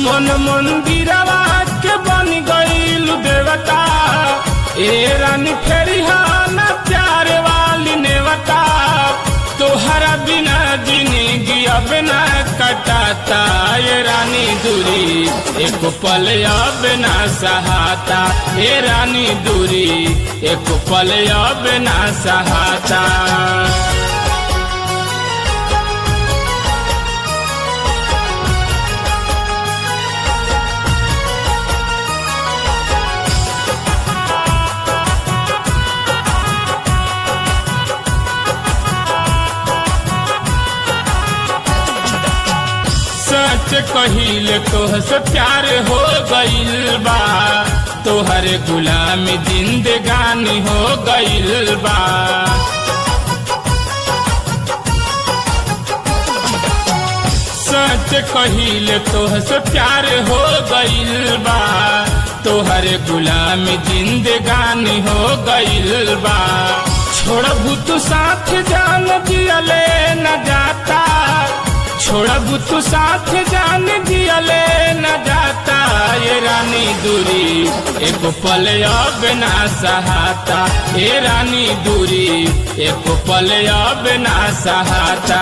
मन मंदिरवा के बन गईल देवता ए रानी फेरी ना प्यार वाली नेवता तोहरा बिना जिंदगी अब ना कटाता ये रानी दूरी एक पल अब ना सहाता ये रानी दूरी एक पल अब ना सहाता सच कहिल तोह से प्यार हो गईल बा तोहर गुलाम जिंदगानी हो गईल बा सच कहिल तोह से प्यार हो गईल बा तोहर गुलाम जिंदगानी हो गईल बा छोड़बू तू साथ जान दियले न जाता छोड़बू तू साथ जान दियले न जाता ये रानी दूरी एक पल अब ना सहाता ये रानी दूरी एक पल अब ना सहाता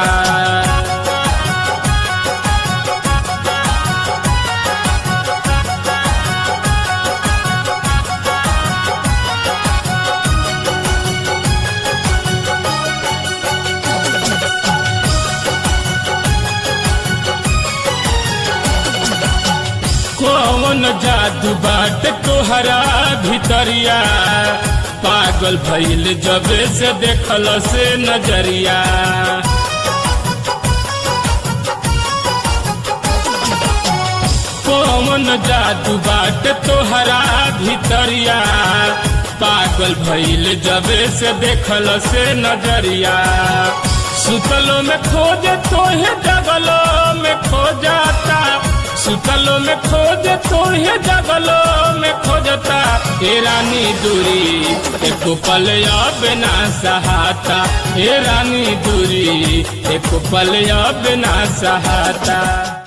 कौन जादू बाट तोहरा भितरिया पागल भइल जबे से देखल से नजरिया कौन जादू बाट तोहरा भितरिया पागल भइल जबे से देखल से नजरिया सुतलो में खोजे तोहे जगलो में खो जाता सुतलो में खोज तोहे जगलो में खोजता हे रानी दूरी एक पल अब ना सहाता हे रानी दूरी एक पल अब ना सहाता